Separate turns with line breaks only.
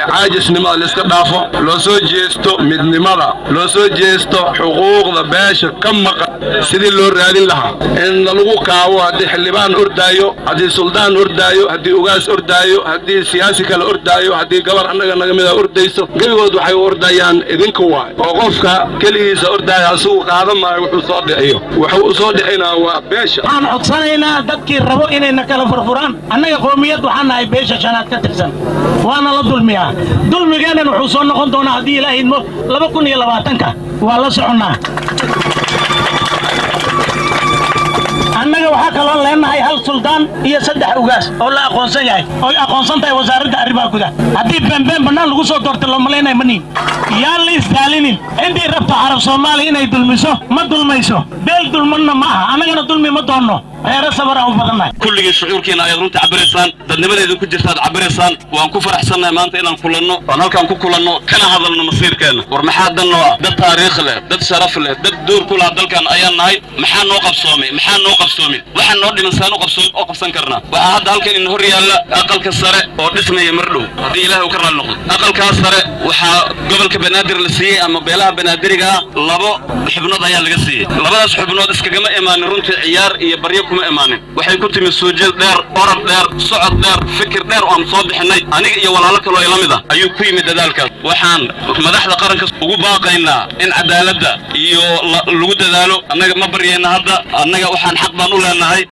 caajisnimada laiska dhaafo loo soo jeesto midnimada loo soo jeesto xuquuqda beesha ka maqan sidii loo raadin lahaa in lagu kaabo haddii xildhibaan ordaayo haddii suldaan ordaayo haddii ugaas ordaayo haddii siyaasi kale ordaayo haddii gabar annaga naga mida ordayso gebigood waxay u ordayaan idinka waay oo qofka keligiisa ordaaya asigu qaadan maayo wuxuu soo dhiciyo wuxuu u soo dhicinaa waa beesha
waxaan codsanaynaa dadkii rabo inayna kala furfuraan annaga qoomiyad waxaan nahay beesha shanaad ka tirsan waana la dulmiyaa dulmigeennan wuxuu soo noqon doonaa haddii ilaahay idmo laba kun iyo labaatanka waa la soconnaa annaga waxaa kaloo leenahay hal suldaan iyo saddex ugaas oo la aqoonsan yahay oy aqoonsan tahay wasaaradda arrimaha gudaha haddii beenbeen bannaan lagu soo doorta loo malaynaya ma niin yaan la isdaalinin intii rabto carab soomaaliya inay dulmiso ma dulmayso beel dulmanna ma aha annagana dulmi ma doonno reere sabaraan u badannahay
kulligii shucuurkiina ayaad runta cabiraysaan dadnimadeedu ku jirtaad cabiraysaan waan ku faraxsannahay maanta inaan kulanno oon halkaan ku kulanno kana hadalno masiirkeenna war maxaa dan noo ah dad taariikh leh dad sharaf leh dad duur ku laha dalkan ayaan nahay maxaa noo qabsoomay maxaa noo qabsoomin waxaan noo dhiman saan u qabsoom oo qabsan karnaa waxaa hadda halkan in hor yaalla aqalka sare oo dhismaya mar dhow haddii ilaahay uu ka raalli noqdo aqalkaas sare waxaa gobolka banaadir la siiyey ama beelaha banaadiriga ah labo xubnood ayaa laga siiyey labadaas xubnood iskagama imaanin runtii ciyaar iyo baryo kuma imaanin waxay ku timi suujeed dheer orod dheer socod dheer fikir dheer oo aan soo bixinay aniga iyo walaalo kaloo ila mid ah ayuu ku yimid dadaalkaas waxaan madaxda qaranka ugu baaqaynaa in cadaaladda iyo lagu dadaalo annaga ma baryayna hadda annaga waxaan xaq baan u leenahay